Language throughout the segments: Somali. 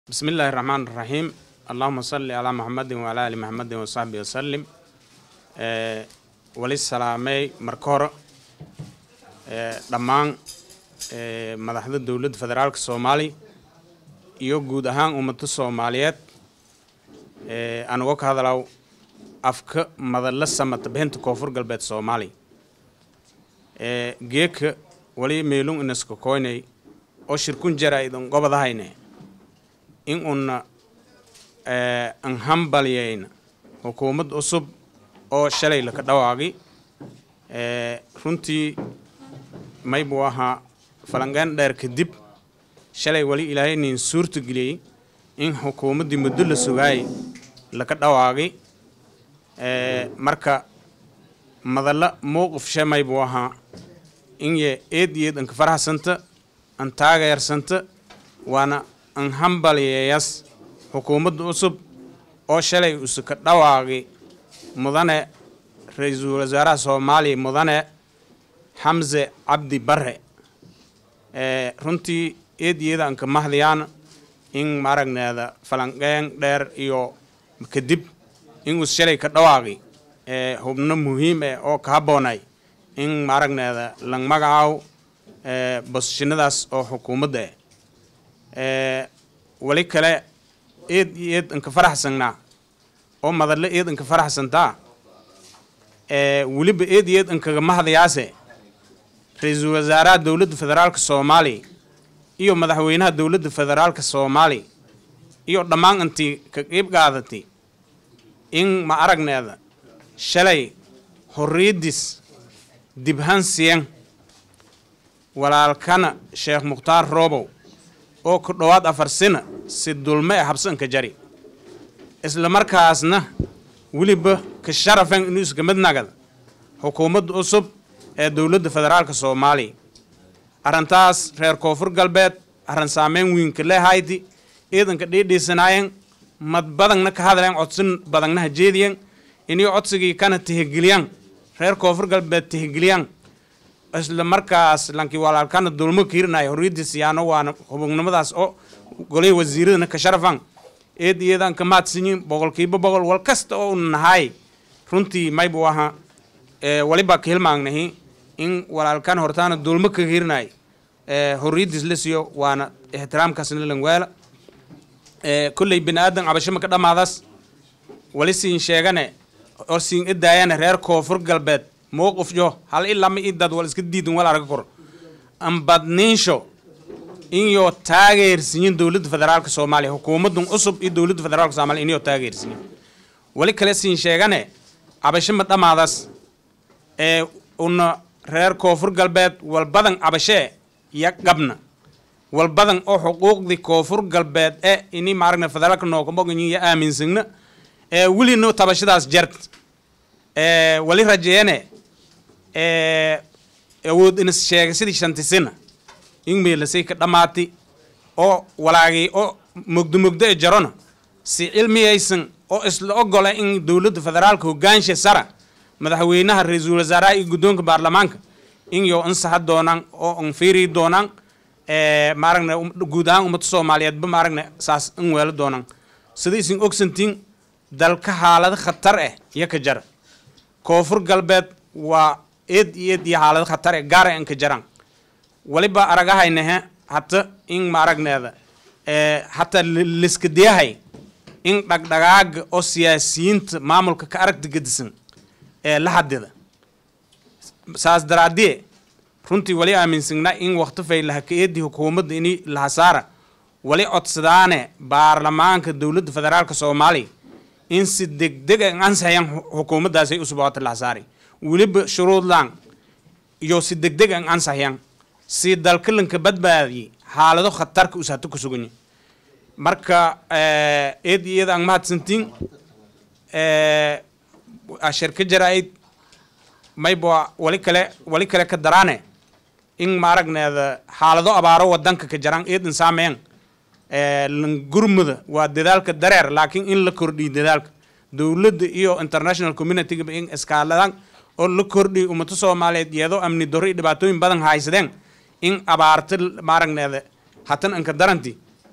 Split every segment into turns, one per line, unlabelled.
بسم الله الرحمن الرحيم اللهم صل على محمد وعلى آل محمد وصحبه وسلم ee wali salaamay marka hore ee dhammaan ee madaxda dowladda federaalka soomaaliya iyo guud ahaan ummadda soomaaliyeed ee aan uga ka hadlaw afka madalla samata bixinta koonfur galbeed soomaaliya ee geeka wali meelun inaska koynay oo shirkun jara idan gobadahayne in una ee an hambalyayna xukuumad cusub oo shalay laka dhawaaqi ee runtii may buu ahaa falanqeen dheer kadib shalay wali ilaahay nin suurta geliyey in xukuumaddii muddo la sugaayay laka dhawaaqi ee marka madalla mowqif she may buu ahaa in ye eed iyo eed anka faraxsanta an taageersanta waana an hambalyeeyas xukuumadda cusub oo shalay usuka dhawaaqi mudane ra-iisul wasaaraha soomaaliya mudane xamse cabdi bare ee runtii eed iyada anka mahdiyaan in maaragneeda falanqeen dheer iyo kadib in us shalay ka dhawaaqi ee hubno muhiim eh oo ka habboonay in maaragneeda lang magacaaw ee bosishinadaas oo xukuumadda eh ee wali kale eed iyo eed anka faraxsanaa oo madalle eed anka faraxsantaa ee weliba eed iyo eed ankaga mahdayaase ra-iisul wasaaraha dowladda federaalka soomaaliya iyo madaxweynaha dowladda federaalka soomaaliya iyo dhammaan intii ka qiib qaadatay in ma aragneeda shalay horriyaddis dibhansiyan walaalkana sheekh mukhtaar roobow oo ku dhowaad afar sina si dulme e habsanka jari isla markaasna weliba ka sharafan inuu iska mid nagada xukuumadda cusub ee dowladda federaalka soomaaliya arrintaas reer koonfur galbeed arrin saameyn wiinka leehayti ciidanka dhiidhiisanaayen mad badangna ka hadleen codsin badangna hajeediyen inay codsigii kana tihigeliyan reer koonfur galbeed tihigeliyan isla markaas lankii walaalkana dulmo kiirinaya horriyaddiis yaano waana hubugnimadaas oo golihii wasiiradana ka sharafan eed iyadan ka mahadsanyin boqolkiiba boqol wal kasta oo una nahay runtii may buu ahaa ee walibaa ka hilmaagnahi in walaalkan hortaana dulmo ka hirinay ee horriyaddiis la siiyo waana ixtiraamkaasna langweela ee kolley bini aadan cabasho maka dhammaadaas wali siin sheegane oo siin idaayane reer koonfur galbeed mowqif jo hal ilama i dad wal iska diidan wal arga kor ambadniinsho inyo taageersiyin dowladda federaalka soomaaliya xukuumaddan cusub iyo dowladda federaalka soomaaliya inyo taageersiyin wali kale siin sheegane cabasho ma dhammaadaas ee una reer koonfur galbeed walbadan cabashee ya qabna walbadan oo xuquuqdii koonfur galbeed ee ini maaragna federaalka nookamoganyin ya aaminsagna ee welino tabashadaas jart ee wali rajeene ee awood inas sheegay sidii shantisina in meelasay ka dhammaatay oo walaagay oo mogdo mogdo e jarona si cilmiyaysan oo isla ogola in dowladda federaalka hogaansha sara madaxweynaha ra-iisul wasaaraha iyo guddoonka baarlamaanka in yo ansaxa doonaan oo an fiiri doonaan ee maaragna guud ahaan ummadda soomaaliyeedba maaragna saas in weelo doonaan sida isin ogsantiin dalka xaalado khatar ah iyo ka jara koonfur galbeed waa eed iyo eed iyo xaalado khatar eh gaara an ka jaraan waliba aragahaynahe hata in maaragneeda ee hataa liska diyahay in dhagdhagaaga oo siyaasiyiinta maamulka ka aragta gedisan ee la hadida saas daraadie runtii wali aaminsanaa in wakti faylaha ka eedii xukuumadda ini lahasaara wali codsadaane baarlamaanka dowladda federaalka soomaaliya in si degdeg an ansaxayan xukuumaddaasay u suboota lahasaari weliba shuruudlaan iyo si degdeg an ansaxayan si dalkalanka badbaadiyey xaalado khatarka usato ku suganya marka eed iyada aan mahadsantiin shirka jaraa'id mayba wali kale wali kale ka daraane in maaragneeda xaalado abaaro wadanka ka jaraan eedan saameyn langurmuda waa dadaalka dareer laakiin in la kordhiyo dadaalka dowladda iyo international communityga in iskaaladan oo la kordhiyo ummado soomaaliyeed iyadoo amni darro iyo dhibaatooyin badan haysadeen in abaarta maaragneeda hatan anka daranti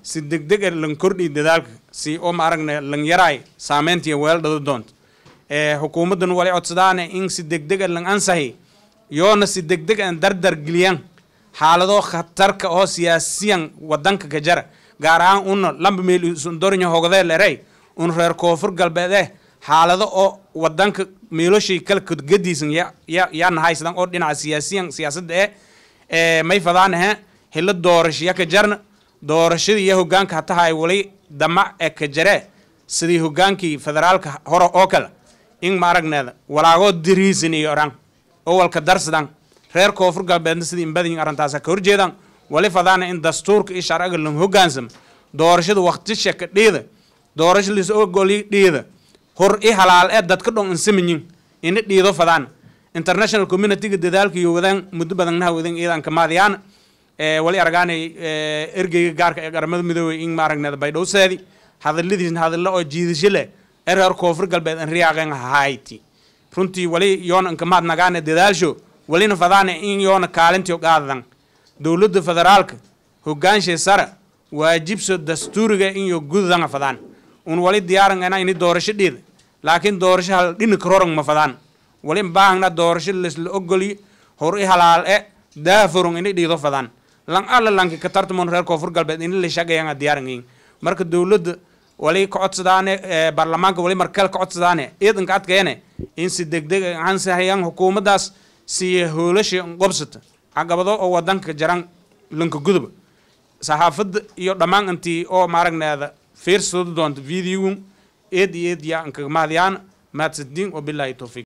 si degdeg ah lan kordhi dadaalka si oo ma aragna lan yaraay saameyntiiyo weeldhada doonta ee xukuumaddan wali codsadaane in si degdeg ah lan ansahi yoona si degdeg ah dardar geliyaan xaalado khatarka oo siyaasiyan wadanka ka jara gaar ahaan una lamba meel isundorinya hogdee lerey un reer koonfur galbeed eh xaalado oo wadanka meeloshay kala kodgadiisan ya ya yaa nahaysadan oo dhinaca siyaasiyan siyaasadda eh ee may fadaan ahe hilo doorashaya ka jarna doorashadii iyo hogaanka hataha ay wali damac ee ka jaree sidii hogaankii federaalka hore oo kale in ma aragneeda walaagoo diriisan iyo oran oo walka darsadan reer koonfur galbeedna sidii inbadayin arrintaasa ka horjeedaan wali fadaana in dastuurka iyo sharciga lan hogaansamo doorashada waqtisha ka dhiida doorasho lis ogoli dhiida hor i halaal ee dadka dhon insamayin ina dhiido fadaan international communityga dadaalka iyo wadaan muddo badan naha wadan iidan kamaadiyaan ee wali aragaanay ergeyga gaarka ee qaramada midoobay in maaragneeda baydhowseedi hadaladiisna hadallo oo jiidasho leh ee reer koonfur galbeed an riyaaqeen hayti runtii wali yoona inkamaad nagaane dadaalsho walina fadaane in yoona kaalintiyo qaadadan dowladda federaalka hogaanshay sare waajibso dastuuriga inyo gududanga fadaan un wali diyaaran ena ini doorasho dhiida laakiin doorasho hal dhini karorang ma fadaan wali baahna doorasho lesla ogoliyo hor i halaal e daafurung ini dhiido fadaan lan alla lanki ka tartamon reer koonfur galbeed ini la shaqeeyanga diyaarangayin marka dowladda wali ka codsadaane baarlamaanka wali markale ka codsadaane ciidanka adkeene in si degdeg ansahayaan xukuumaddaas siya hoolasha qobsata caqabado oo wadanka jaran lanka guduba saxaafadda iyo dhammaan intii oo maaragneeda fiirsado doonta videogun eed iyo eed yaa ankaga mahadyaana mahadsantiin wabilaahi towfiiq